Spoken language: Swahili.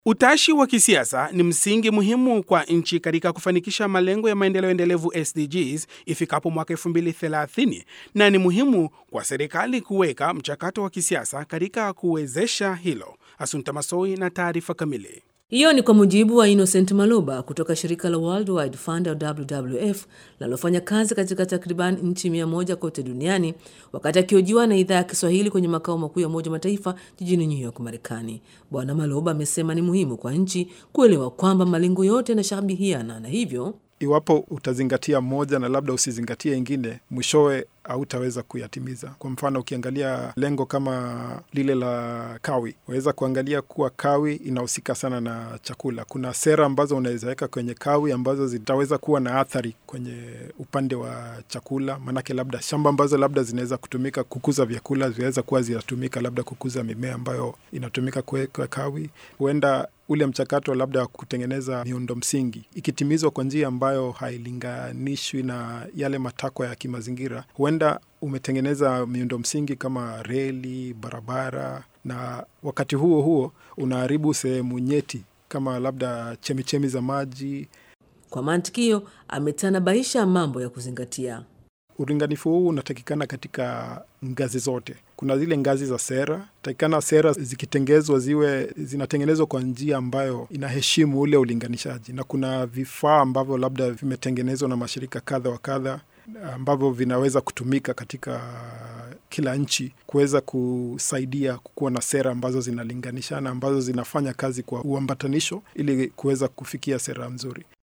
Utashi wa kisiasa ni msingi muhimu kwa nchi katika kufanikisha malengo ya maendeleo endelevu SDGs ifikapo mwaka 2030 na ni muhimu kwa serikali kuweka mchakato wa kisiasa katika kuwezesha hilo. Asunta Masoi na taarifa kamili. Hiyo ni kwa mujibu wa Innocent Maloba kutoka shirika la World Wide Fund au WWF linalofanya kazi katika takriban nchi mia moja kote duniani, wakati akihojiwa na idhaa ya Kiswahili kwenye makao makuu ya Umoja wa Mataifa jijini New York, Marekani. Bwana Maloba amesema ni muhimu kwa nchi kuelewa kwamba malengo yote yanashabihiana na hivyo iwapo utazingatia moja na labda usizingatie ingine, mwishowe hautaweza kuyatimiza. Kwa mfano, ukiangalia lengo kama lile la kawi, waweza kuangalia kuwa kawi inahusika sana na chakula. Kuna sera ambazo unaweza weka kwenye kawi ambazo zitaweza kuwa na athari kwenye upande wa chakula, maanake labda shamba ambazo labda zinaweza kutumika kukuza vyakula zinaweza kuwa zinatumika labda kukuza mimea ambayo inatumika kuweka kawi. Huenda ule mchakato labda wa kutengeneza miundo msingi ikitimizwa kwa njia ambayo hailinganishwi na yale matakwa ya kimazingira, huenda umetengeneza miundo msingi kama reli, barabara, na wakati huo huo unaharibu sehemu nyeti kama labda chemichemi za maji. Kwa mantikio, ametanabaisha mambo ya kuzingatia. Ulinganifu huu unatakikana katika ngazi zote. Kuna zile ngazi za sera, takikana sera zikitengezwa ziwe zinatengenezwa kwa njia ambayo inaheshimu ule ulinganishaji, na kuna vifaa ambavyo labda vimetengenezwa na mashirika kadha wa kadha ambavyo vinaweza kutumika katika kila nchi kuweza kusaidia kukuwa na sera ambazo zinalinganishana, ambazo zinafanya kazi kwa uambatanisho ili kuweza kufikia sera nzuri.